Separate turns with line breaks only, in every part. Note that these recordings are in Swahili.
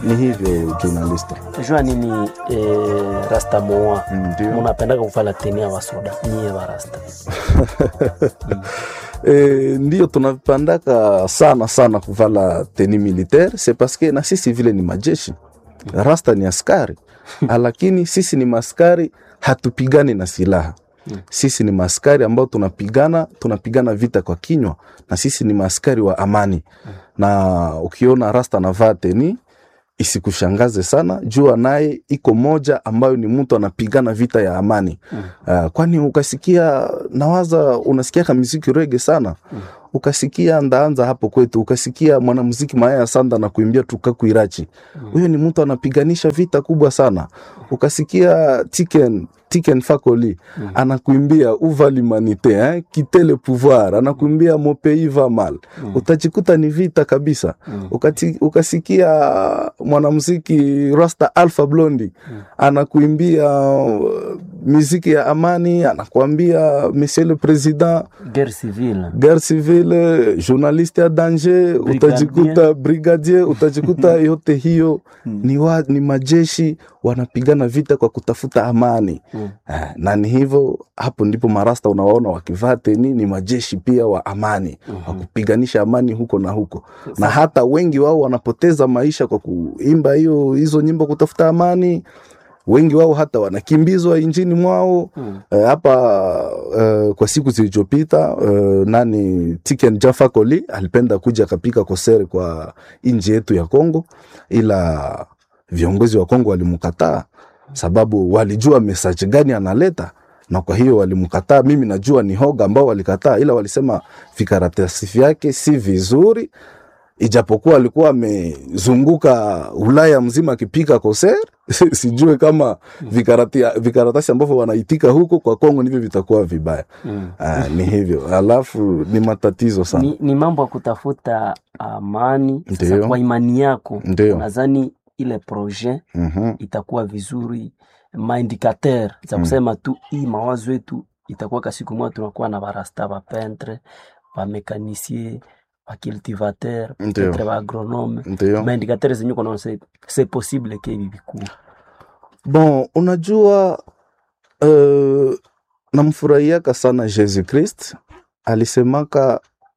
ni hivyo journalist.
jua nini eh, rasta moa
Ndio.
munapendaka kufala tenia wasoda nyie warasta
E, ndio tunapandaka sana sana kuvala teni militaire c'est parce que na sisi vile ni majeshi rasta ni askari lakini sisi ni maskari hatupigani na silaha sisi ni maskari ambao tunapigana tunapigana vita kwa kinywa na sisi ni maskari wa amani na ukiona rasta navaa teni isikushangaze sana jua naye iko moja ambayo ni mtu anapigana vita ya amani mm. uh, kwani ukasikia nawaza unasikia muziki rege sana mm. ukasikia ndaanza hapo kwetu ukasikia mwanamuziki Mayaya Sanda na kuimbia tukakuirachi huyo ni mtu anapiganisha vita kubwa sana ukasikia Tiken Tiken Fakoli mm. anakuimbia uva l'humanité eh? quitter le pouvoir anakuimbia mon pays va mal mm. utajikuta ni vita kabisa mm. Ukati, ukasikia mwanamuziki Rasta Alpha Blondy mm. anakuimbia uh, muziki ya amani anakuambia monsieur le président
guerre civile
guerre civile journaliste ya danger utajikuta brigadier utajikuta yote hiyo ni, wa, ni majeshi wanapigana vita kwa kutafuta amani mm. eh, na ni hivyo hapo ndipo marasta unawaona wakivaa teni ni majeshi pia wa amani mm-hmm. wa kupiganisha amani huko na huko na hata wengi wao wanapoteza maisha kwa kuimba hiyo hizo nyimbo kutafuta amani wengi wao hata wanakimbizwa injini mwao hmm. Eh, hapa eh, kwa siku zilizopita eh, nani Tiken Jaffa Koli alipenda kuja akapika kosere kwa nchi yetu ya Kongo, ila viongozi wa Kongo walimkataa sababu walijua message gani analeta na kwa hiyo walimkataa. Mimi najua ni hoga ambao walikataa, ila walisema vikaratasi vyake si vizuri ijapokuwa alikuwa amezunguka Ulaya mzima akipika koser sijue kama vikarati, vikaratasi ambavyo wanaitika huko kwa Kongo ndivyo vitakuwa vibaya.
mm.
Ah, ni hivyo, alafu ni matatizo sana.
ni, ni mambo ya kutafuta amani sasa
Ndio.
kwa imani yako
Ndio.
nadhani ile projet
Mhm,
itakuwa vizuri maindikateur za kusema tu hii mawazo yetu itakuwa ka siku moja tunakuwa na barasta bapentre bamekanisie bacultivateur
Ndio.
petre baagronome
Ndio.
maindikateur zenye kona c'est possible ke hivi vikuu
Bon, unajua uh, namfurahiaka sana Jesus Christ alisemaka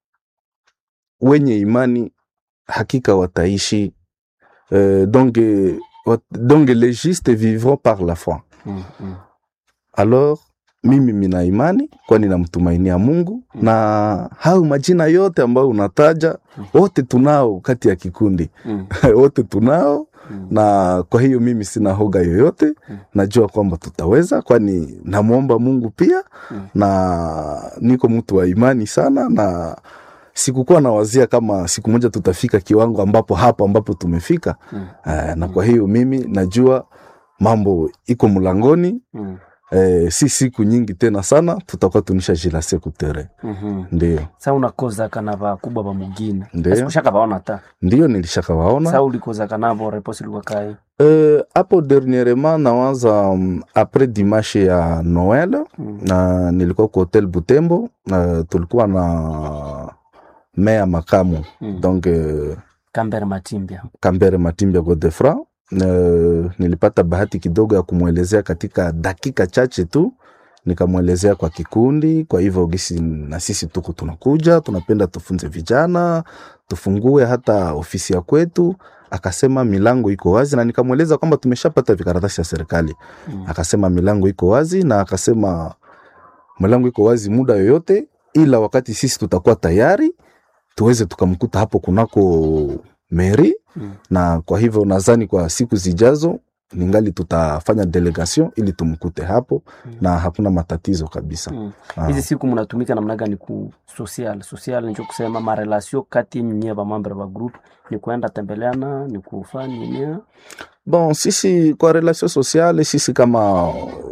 wenye imani hakika wataishi uh, donc, eh, wat, donc les justes vivront par la foi
mm, mm.
alors mimi mina imani kwani namtumainia Mungu
Mm.
na hao majina yote ambayo unataja wote tunao kati ya kikundi
Mm,
wote tunao
mm.
na kwa hiyo mimi sina hoga yoyote
Mm.
najua kwamba tutaweza kwani namwomba mungu pia
Mm.
na niko mtu wa imani sana na sikukuwa nawazia kama siku moja tutafika kiwango ambapo hapo ambapo tumefika
Mm.
eh, na kwa hiyo mimi najua mambo iko mlangoni
Mm.
eh, si siku nyingi tena sana tutakuwa tunisha jilase kutere
Mhm.
ndio
sa unakozaka na bakubwa ba mugine
Ndio.
sikushaka baona ta
ndio nilishakawaona
sa ulikozaka nabo reposi ilikuwa kai
Euh, hapo dernièrement nawaza um, après dimanche ya Noel
Mm.
na nilikuwa kwa hotel Butembo na tulikuwa na meya makamu
Mm.
donc uh,
kambere matimbia
Kambere Matimbya Godefra uh, nilipata bahati kidogo ya kumwelezea katika dakika chache tu nikamwelezea kwa kikundi. Kwa hivyo gisi na sisi tuko tunakuja, tunapenda tufunze vijana, tufungue hata ofisi ya kwetu. Akasema milango iko wazi, na nikamweleza kwamba tumeshapata vikaratasi ya serikali.
Mm.
Akasema milango iko wazi, na akasema milango iko wazi muda yoyote, ila wakati sisi tutakuwa tayari tuweze tukamkuta hapo kunako meri
Mm.
na kwa hivyo nadhani kwa siku zijazo ningali tutafanya delegation ili tumkute hapo
Mm.
na hakuna matatizo kabisa.
Mm.
Ah.
hizi siku mnatumika namna gani ku social social nicho kusema marelasio kati yenyu nyie bamambre ba group ni kuenda tembeleana ni kufanya nini
Bon, sisi kwa relation sociale sisi kama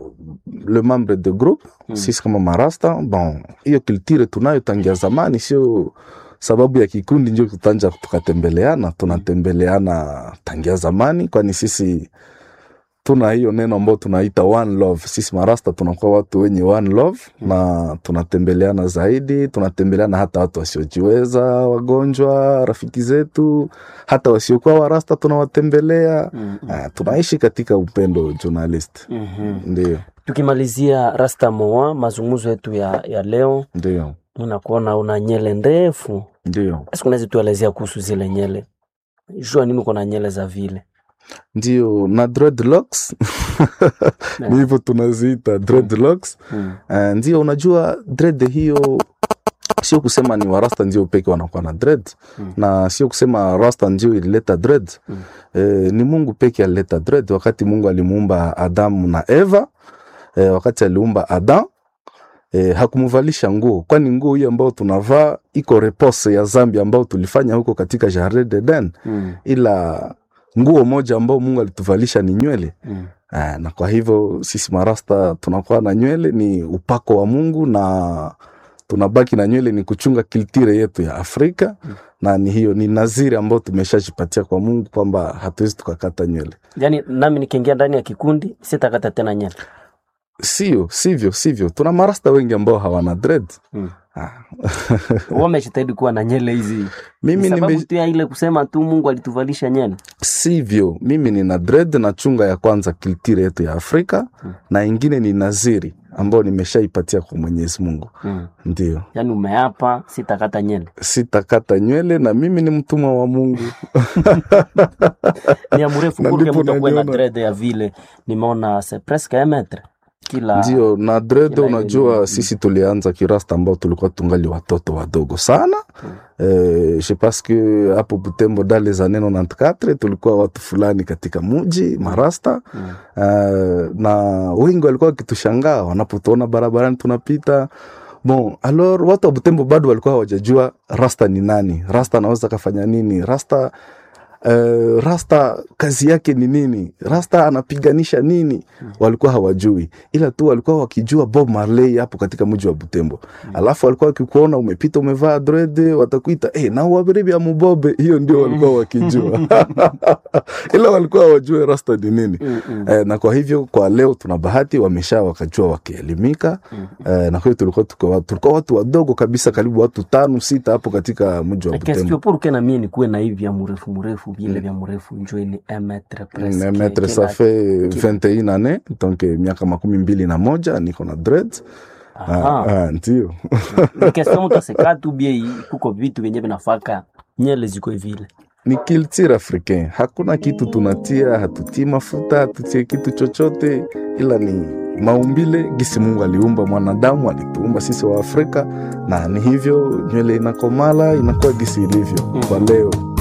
le membre de groupe
Mm.
sisi kama marasta bon, hiyo culture tunayo tangia zamani, sio sababu ya kikundi ndio tutanja tukatembeleana. Tunatembeleana tangia zamani, kwani sisi tuna hiyo neno ambao tunaita one love. Sisi marasta tunakuwa watu wenye one love na tunatembeleana zaidi, tunatembeleana hata watu wasiojiweza, wagonjwa, rafiki zetu, hata wasiokuwa warasta tunawatembelea.
Mm, mm.
Ah, tunaishi katika upendo journalist.
Mhm.
Ndio,
Tukimalizia Rasta Moa, mazungumzo yetu ya, ya leo,
ndio,
unakuona una nyele ndefu.
ndio,
Basi unaweza tuelezea kuhusu zile nyele, jua nini uko na nyele za vile?
ndio na dreadlocks ni hivyo tunaziita dreadlocks.
Mm.
Uh, ndio unajua dread hiyo sio kusema ni warasta ndio peke wanakuwa na dread
Mm.
na sio kusema rasta ndio ilileta dread
Mm.
eh, ni Mungu peke alileta dread wakati Mungu alimuumba Adamu na Eva eh, wakati aliumba Adam eh, hakumvalisha nguo kwani nguo hiyo ambayo tunavaa iko repose ya zambi ambayo tulifanya huko katika Jardin d'Eden
Mm.
ila nguo moja ambao Mungu alituvalisha ni nywele
Mm.
Ah, na kwa hivyo sisi marasta tunakuwa na nywele ni upako wa Mungu na tunabaki na nywele ni kuchunga kiltire yetu ya Afrika
Mm.
na ni hiyo ni naziri ambayo tumeshajipatia kwa Mungu kwamba hatuwezi tukakata nywele.
Yaani nami nikiingia ndani ya kikundi sitakata tena nyele.
Sio, sivyo, sivyo. Tuna marasta wengi ambao hawana dread.
Mm.
Ah.
Wamejitahidi kuwa na nyele hizi.
Mimi
Ni sababu
nime
tu ya ile kusema tu Mungu alituvalisha nyele.
sivyo, mimi nina dread na chunga ya kwanza kiltire yetu ya Afrika
Mm.
na ingine ni naziri ambayo nimeshaipatia kwa Mwenyezi Mungu.
Mm.
Ndio.
Yaani umeapa sitakata nyele.
sitakata nywele na mimi ni mtumwa wa Mungu.
Ni ya mrefu
Na
kurke
ndipo
mtu akuwe na
naliona.
dread ya vile. Nimeona c'est presque un mètre. Kila
Ndio, na dread,
kila ile
unajua
ni-
sisi tulianza kirasta ambao tulikuwa tungali watoto wadogo sana eh, je pense que hapo Butembo dale za neno 94 tulikuwa watu fulani katika muji marasta
Mm.
eh, na wengi walikuwa wakitushangaa wanapotuona barabarani tunapita bon alors watu wa Butembo bado walikuwa hawajajua rasta ni nani, rasta anaweza kafanya nini, rasta Uh, rasta kazi yake ni nini, rasta anapiganisha nini, walikuwa hawajui, ila tu walikuwa wakijua Bob Marley hapo katika mji wa Butembo. Alafu walikuwa wakikuona umepita umevaa dread, watakuita eh, na wabiribi ya mubobe. Hiyo ndio walikuwa wakijua ila walikuwa hawajue rasta ni nini.
Mm, mm.
Eh, na kwa hivyo kwa leo tuna bahati wamesha wakajua wakielimika.
Mm.
Eh, na kwa hiyo tulikuwa tuko- tulikuwa watu wadogo kabisa, karibu watu tano sita hapo katika mji wa
Qu'est-ce
Butembo.
que pour que na mie nikuwe na hivi ya mrefu mrefu vile vya mrefu njo ni un mètre presque.
Mm, maître
Kila-
ça fait 21 années donc eh, miaka makumi mbili na moja niko na dread
Aha.
ah, ah, ndio
Ni question mtu aseka tu bie kuko vitu vyenye vinafaka nyele ziko vile.
ni culture africain hakuna kitu tunatia hatutii mafuta hatutie kitu chochote ila ni maumbile gisi mungu aliumba mwanadamu alituumba sisi wa afrika na ni hivyo nywele inakomala inakuwa gisi ilivyo kwa leo